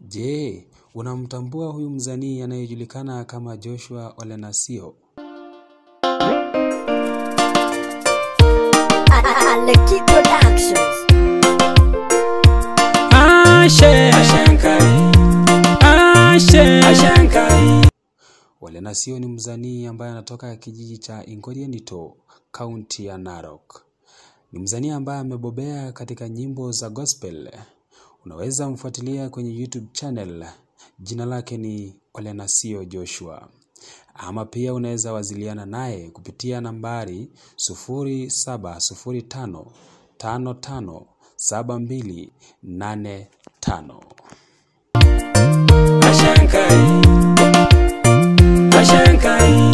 Je, unamtambua huyu msanii anayejulikana kama Joshua Ole Nasio? Aleki Productions. Ashe, Ashankai, Ashe, Ashankai. Ole Nasio ni msanii ambaye anatoka kijiji cha Ingorienito, kaunti ya Narok. Ni msanii ambaye amebobea katika nyimbo za gospel. Unaweza mfuatilia kwenye YouTube channel. Jina lake ni Ole Nasio Joshua. Ama pia unaweza wasiliana naye kupitia nambari 0705 55 7285. Ashankai, Ashankai.